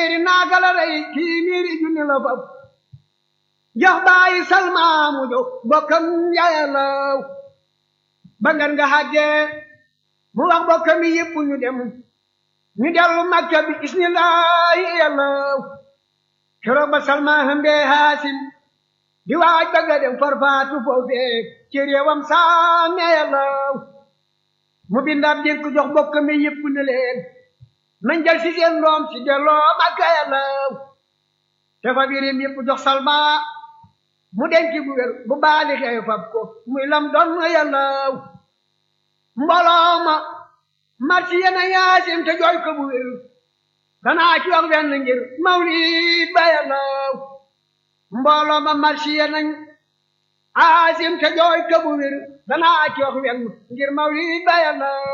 téeméeri naaga la rey téeméeri junni la fab jox bàyyi salmaamu jox bokkam yàllaw ba ngan nga xàggee mu wax bokkam yi yëpp ñu dem ñu dellu makka bi isnillahi yàllaw keroog ba salmaa hëmbee haasim di waaj ba nga dem farfaatu foofee ci réewam saame yàllaw mu bindaab dénk jox bokkam yi yëpp ne leen nañ jël si seen doom si delloo makka yàllaw te fa birim yëpp jox salma mu denc bu wér bu baali xew fab ko muy lam doon yàllaw mbooloo ma marsi yena yaasim te jooy ko bu wér danaa ci wax benn ngir mawlid ba yàllaw mbooloo ma marsi yenañ aasim te jooy ko bu wér danaa ci wax benn ngir mawlid ba yàllaw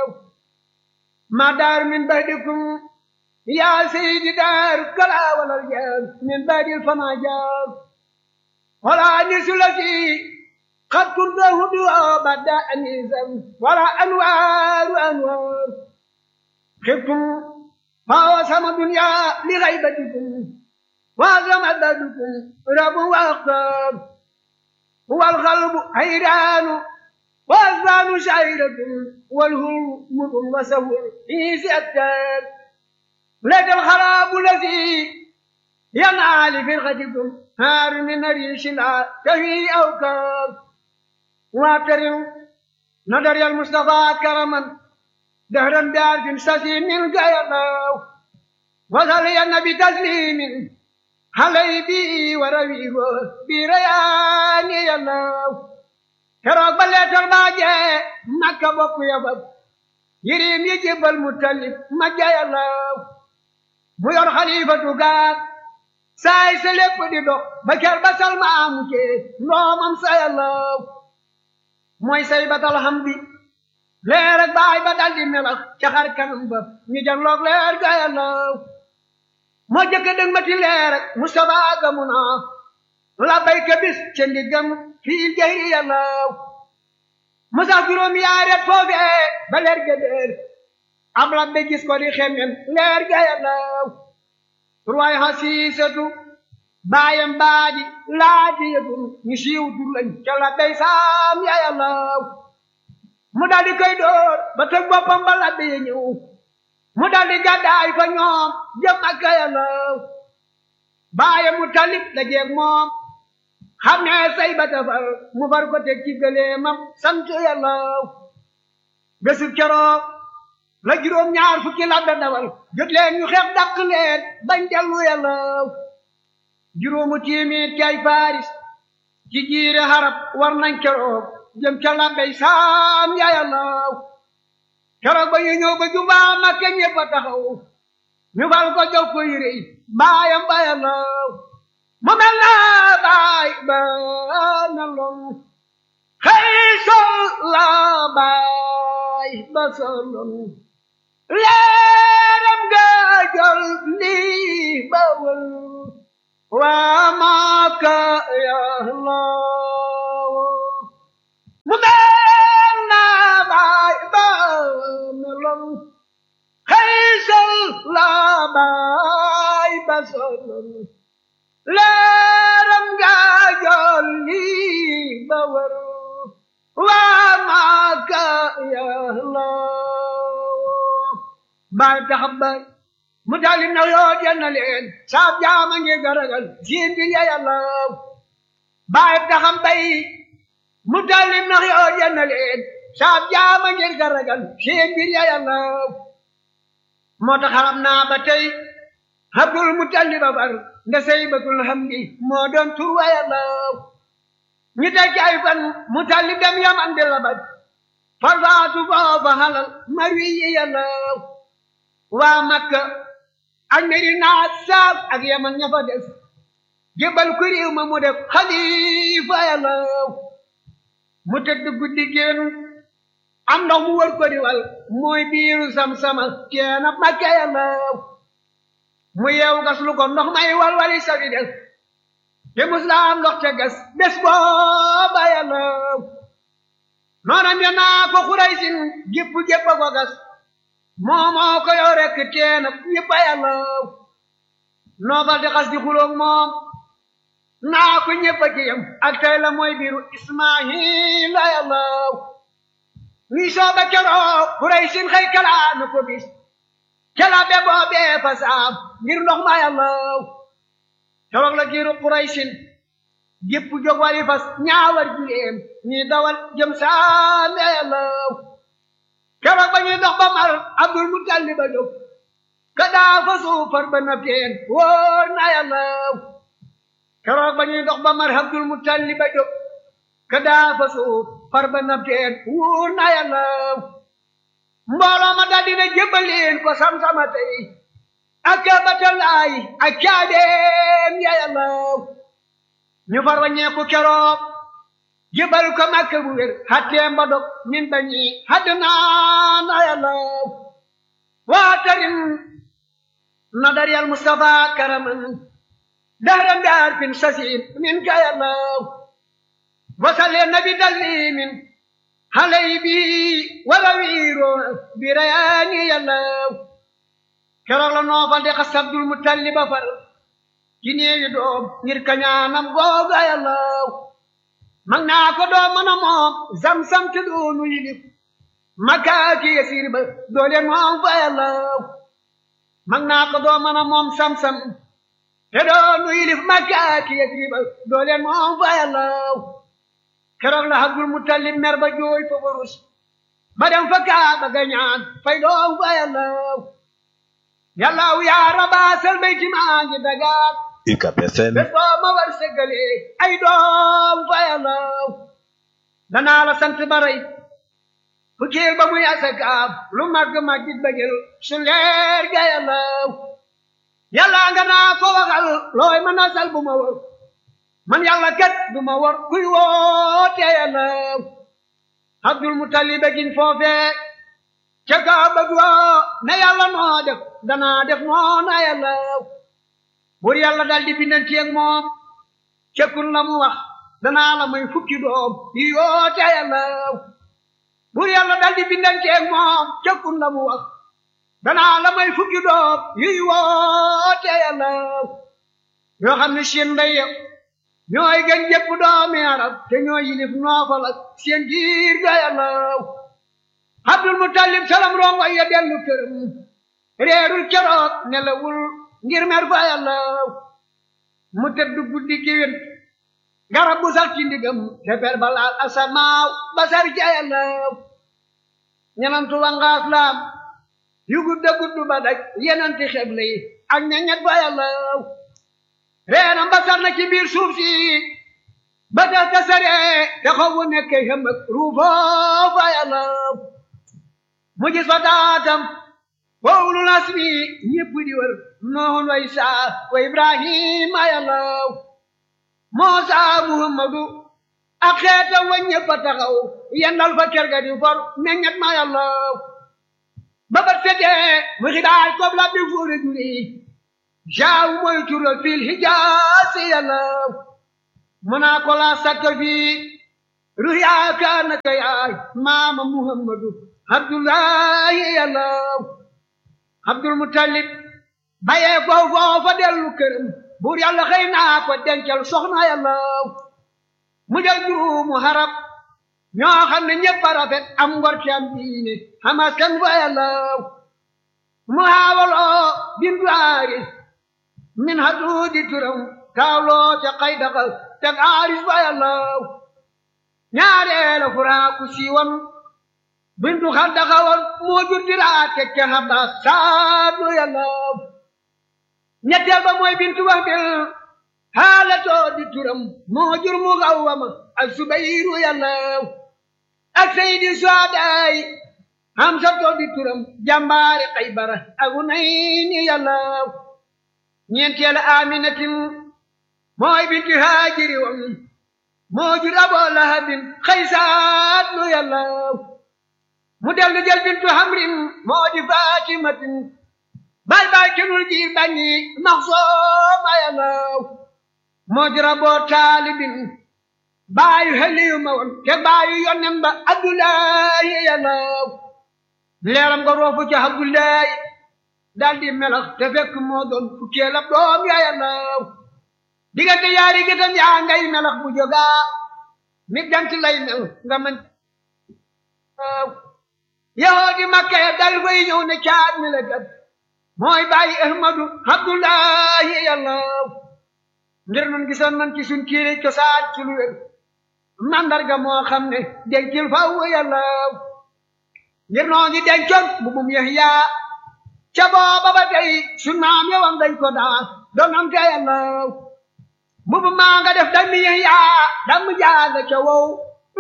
ma daar min badikum yaa seydi daar kala walal jaar min badil fama jaar wala nisulati قد كنت هدوء بعد أنيسا ولا أنوار أنوار خفتم فهو سما الدنيا لغيبتكم وأغرم عددكم رب وأختار هو القلب حيران وأذان شعيرة والهول مر وسهول في سأتان لك الخراب الذي ينعى لفرقتكم هار من ريش لا تهي أوكار واعترم نظر المصطفى كرما دهرا بعرف سسي من قيلاو وصلي النبي تسليم علي بي ورويه بريان يلاو keroog ba leetar baa jee makka bokk yabab yirim yi jébbal mu talib ma jayalaw mu yor xalifatu gaag saay sa lépp di dox ba ker ba salma amu cee ndoomam sa yalaw mooy say batal hamdi leer ak baay ba daldi melax ca xar kanam ba ñu janloog leer ga yalaw moo jëkk dëng ma ti leer ak Mustafa ga mu naa la bayka bis ca ndiggam fii jayri yàllaw musa juróom yaaret foofee ba leer ga déer ab labbe gis ko di xemem leer ga yàllaw ruwaay xasiisatu baayam baadi laaji yëtum ñu siiw tur lañ ca labbey saam ya yàllaw mu daldi koy door ba tëg boppam ba labbe ya ñëw mu daldi gàddaay fa ñoom jëm ak yàllaw baayam mu talib la jeeg moom xam ne say ba tafar mu far ko teg ci gëleemam sant yàlla bésu keroog la juróom ñaar fukki labbe dawal jot leen ñu xeex dàq leen bañ dellu yàlla juróomu tiimit ci ay faris ci jiire harab war nañ keroog jëm ca labbey saam ya yàlla keroog ba ñu ñëw ba jubaa Makka ñëpp a taxaw ñu fal ko jox ko yére yi baayam ba yàlla mu mel na baay ba na lon xëy sol la baay ba solon leeram ga jol lii ba wël waa Makka ya law mu mel na baay ba na lon xëy sol la baay ba solon leeram ga jolli ba war waa Makka yàlla baay taxab baay mu daldi na yoo jenna leen saab jaama ngi garagal siin bi ya yàlla baay taxab bay mu daldi na yoo jenna leen saab jaama ngi garagal siin bi ya yàlla moo tax xaram naa ba tey Abdul Mutalib ba far nda saybatul hamdi moo doon tur wa yàllaw ñu teg ci ay fan Mutalib dem Yaman di labat farfaatu foofa halal marwi yi yàllaw waa Makka ak Medina saaf ak Yaman ña fa des jébal ku réew ma mu def xalifa yàllaw mu tëdd guddi génn am ndox mu wër ko di wal mooy biiru sam-sama teena Makka yàllaw mu yeewu gas lu ko ndox may walwali safi des te muslaam ndox te gas bés booba yàlla noonam ya naa ko xuray sin gépp gépp a ko gas moomoo ko yow rekk teena ñëpp a yàlla noobal di xas di xuloog moom naa ko ñëpp a ci yam ak tey la mooy biiru ismaila yàllaw ñuy sooga keroog kuray sin xëy kalaa na ko bis kala be boobee fa saam ngir ndox ma yàllaw keroog la giiru kuray sin gépp jóg wari fas ñaawar jileem ñi dawal jëm saame yàllaw keroog ba ñuy dox ba mar abdul mutalib a jóg ka daa fa suufar ba na teen wóor na yàllaw keroog ba ñuy dox ba mar abdul mutalib a jóg ka daa fa suufar ba na teen wóor na yàllaw mbooloo ma daldi na jébbaleen ko sam-sama tey ak kabatalaay ak caabeem ya yàllaw ñu far waññeeku keroog jébal ko makka bu wér xatteem ba dog min bañi hadd naa na yàllaw waatarin nadar yal mustafa karaman dahran bi arfin sasin min ka yàllaw wasale nabi dallimin halay bi wala wiiro bi rayaani yàllaw keroog la noofal di xas abdul mutalliba far ci néewi doom ngir kañaanam googa yàllaw mag naa ko doom mën a moom zam-zam te doonu yilif makkaaki yasiir ba doole moom fa yàllaw mag naa ko doom mën a moom sam-sam te doonu yilif makkaaki yasiir ba doole moom fa yàllaw keroog la Abdul Muttalib mer ba jooy fa barus ba dem fa Kaaba ga ñaan fay doom fa yàllaw yàllaw yaa rabaasal bayti maa ngi dagaat UCAB FM bés boo ma war sëggale ay doom fa yàllaw danaa la sant baray fukkeel ba muy asakaab lu màgg màggit ba jël su leer ga yàllaw yàlla nga naa ko waxal looy mën a sal bu ma war man yàlla kat du ma war kuy woote yàllaw abdul mutalib gin foofee ca kaaba ga ne yàlla noo def danaa def noona yàllaw buur yàlla dal di bindanteeg moom cekkun la mu wax danaa la may fukki doom yi yoote yàllaw buur yàlla dal di bindanteeg moom cekkun la mu wax danaa la may fukki doom yi woote yàllaw yoo xam ne seen ndey ñooy gën jëpp doomi arab te ñooy yilif noofal ak seen giir ga yàllaw abdul mutalib salam rongo ya dellu këram réerul keroog nelawul ngir mer fa yàllaw mu tëdd guddi giwén garab bu sax ci ndigam te per balaal asamaaw basar ca yàllaw ñenantu wangaas laam yu gudda guddu ba daj yenanti xeble yi ak ñeñet fa yàllaw reenam basar na ci biir suuf si ba tax tasare te xobu nekk xëmbëg ruufoo fa yàllaw mu gis fa taatam wowlu nasmi ñépp di wër noon wa isaa wa ibrahima yàllaw moosa muhammadu ak xeetam wa ñépp a taxaw yendal fa kër ga di for meññet ma yàllaw ba bat setee mu xidaay kob la bi fuure juri jaaw mooy tural fil hijaasi yàllaw mu naa ko laa sakka fii ruyaaka naka yaay maama muhammadu abdullahi yàllaw abdul mutalib bayee ko foofa dellu këram buur yàlla xëy naa ko dencal soxna yàllaw mu del juróomu harab ñoo xam ne ñëpp a rafet am ngor ci am diine xamas kan fa yàllaw mu haawaloo bintu aaris min haduudi turam taawloo ca xay daxal teg aaris fa yàllaw ñaareela furaaku siiwan bintu xar daxawoon moo jur diraa teg ca xabbaas saadu yàllaw ñetteel ba mooy bintu wax bil xaalatoo di turam moo jur mu xawwama ak subayru yàllaw ak sayidi suadaay hamsatoo di turam jàmbaari xaybara ak unayni yàllaw ñeenteel aminatin mooy bintu haajiri wam moo jur aboo lahabin xaysaadu yàllaw mu dellu jël bintu hamrin moo di fatimatin bay bay kenul jiir bañi maxsooma yàllaw moo di raboo taalibin baayu heliyu ma woon te baayu yonnen ba abdullahi yàllaw leeram nga roofu ca abdullahi daldi melax te fekk moo doon fukkeel ab doom ya yàllaw diggante yaari gëtam yaa ngay melax bu jógaa mi jant lay mel nga mën yahoo di makka ya dal fay ñëw ne caat mi la gat mooy bàyyi ahmadu abdullahi yàllaw ngir nun gisoon man ci suñ kiiri cosaan ci lu wér mandarga moo xam ne dencil faw yàllaw ngir noo ngi dencoon bu bum Yahya ca booba ba tey suñ maam yowam dañ ko daa donante yàllaw bu bu maa nga def dami Yahya dam jaaga ca wow